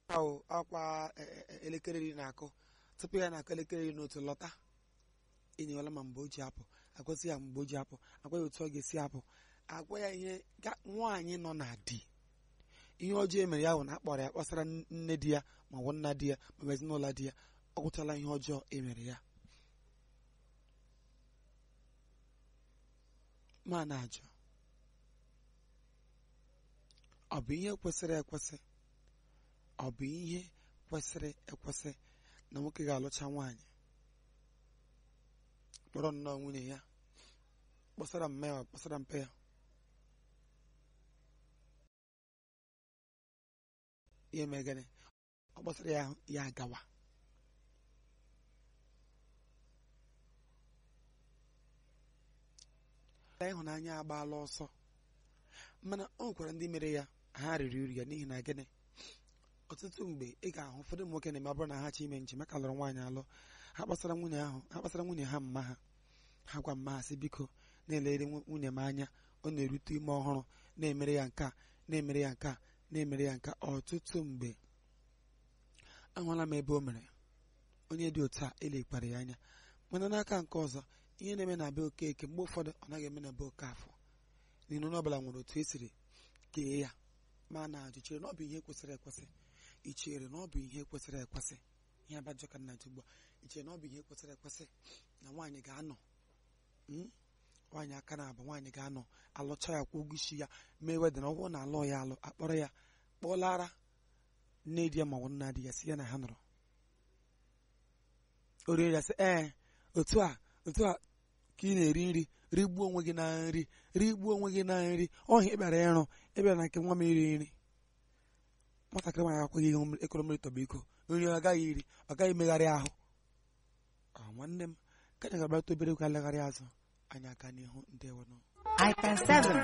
ahụ akwa elekere iri na-akụ tupu ya na-akụ elekere iri na otu lọta enyewela ma mgbe o ji apụ agwazi ya mgbe o ji apụ agwa ya otu ọ ga-esi apụ agwa ya ihe nwaanyị nọ na di ihe ọjọọ emere ya bụ na akpọrọ ya kpọsara nne di ya ma ọ bụ nna di ya ma ọ bụ ezinụlọ di ya ọ gwụchala ihe ọjọọ emere ya ma na-ajụ ọ bụ ihe kwesịrị ekwesị ọ bụ ihe kwesịrị ekwesị na nwoke ga-alụcha nwaanyị kpọrọ nnọọ nwunye ya kpọsara mma ya kpọsara mpe ya ihe megịnị ọ kpọsara ya ya agawa ịhụnanya agbaala ọsọ mana o nwekwara ndị mere ya ha riri uru ya n'ihi na gịnị ọtụtụ mgbe ị ga-ahụ ụfọdụ ụmụ nwoke na-eme ọ bụrụ na ha chọ ime njem maka lụrụ nwaanyị alụ ha kpasara nwunye ahụ ha kpasara nwunye ha mma ha ha gwa mma ha sị biko na-elere nwunye m anya ọ na-erute ime ọhụrụ na-emere ya nke a na-emere ya nke a na-emere ya nke ọtụtụ mgbe ahụla m ebe o mere onye dị otu a elekpara ya anya mana n'aka nke ọzọ ihe na-eme na be okeke mgbe ụfọdụ ọ naghị eme na be oke afọ n'ihi na onye ọbụla nwere otu esiri kee ya ma na-ajụ chere na ọ bụ ihe kwesịrị ekwesị ị chere na ọ bụ ihe kwesịrị ekwesị ihe abajọ ka nna ugbu a ị chere na ọ bụ ihe kwesịrị ekwesị na nwaanyị ga-anọ nwaanyị aka na-abụ nwaanyị ga-anọ alụcha ya kwụ ụgwọ isi ya mee wedịn ọ bụrụ na alụ ya alụ akpọrọ ya kpọlara nne di ya ma ọ bụ nna di ya si ya na ha nọrọ o rie ya sị ee otu a otu a ka ị na-eri nri rigbuo onwe gị na nri rigbuo onwe gị na nri ọhịa ịbịara ịrụ ịbịara na nke nwa m iri nri nwatakịrị nwaanyị akwaghị ihe ekoro mmiri tọba iko nri ọ gaghị iri ọ gaghị megharị ahụ nwanne m ka anyị ga-agbata obere egwu alegharị azụ anyị aka n'ihu ndewo iPhone 7